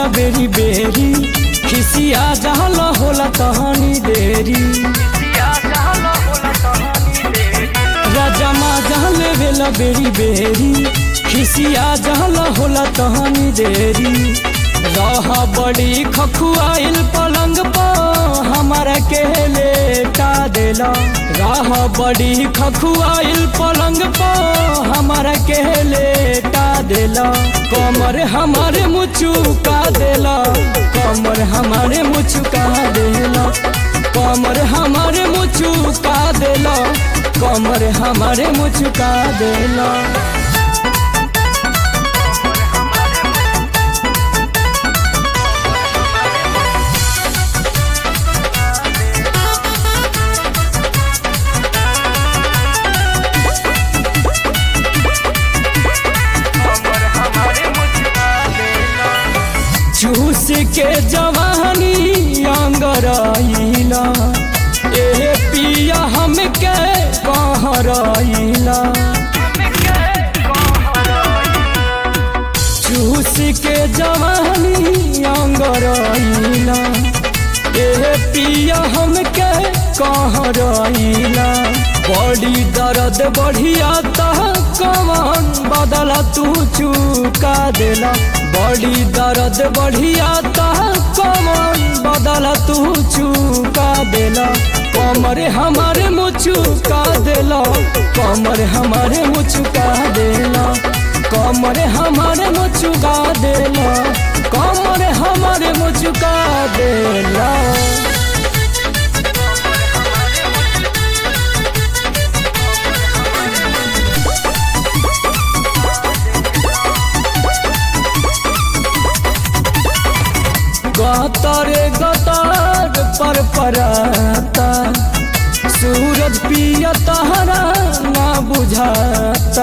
बेरी बेरी खिसिया जहल होला तहनी देरी राजा जहल बेला बेरी बेरी खिसिया जहल होला तहनी देरी रह बड़ी खखुआइल पलंग पर हमारा के लेटा देला रह बड़ी खखुआइल पलंग पर हमारा के लेटा देला कमर हमारे मुचुका देला कमर हमारे मुचुका देला कमर हमारे मुचुका देला कमर हमारे मुचुका देला चूस के जवानी अंगराइला ए पिया हमके कहराइला चूस के जवानी अंगराइला ए पिया हमके कहराइला बड़ी दर्द बढ़िया तह कमान बदला तू चुका देला बड़ी दर्द बढ़िया तह कमान बदला तू चुका देला कमर हमारे मुचुका देला कमर हमारे मुचुका देला कमर हमारे मुचुका देला कमर हमारे मुचुका देला गतरे गतार पर पराता सूरज पिया तहरा ना बुझाता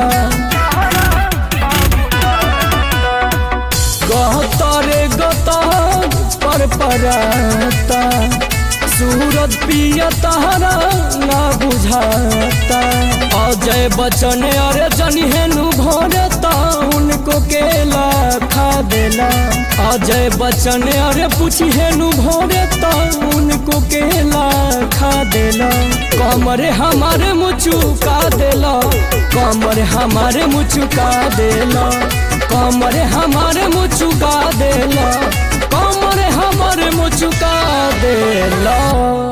गतरे गतार पर पराता सूरज पिया तहरा ना बुझाता अजय बचन अरे जनिहेनु भरता उनको केला खा देला अजय बच्चन अरे पूछिहेनु भोरे तो उनको केला खा देला कमरे हमारे मुचुका देला कमरे हमारे मुचुका देला कमरे हमारे मुचुका देला कमरे हमारे मुचुका देला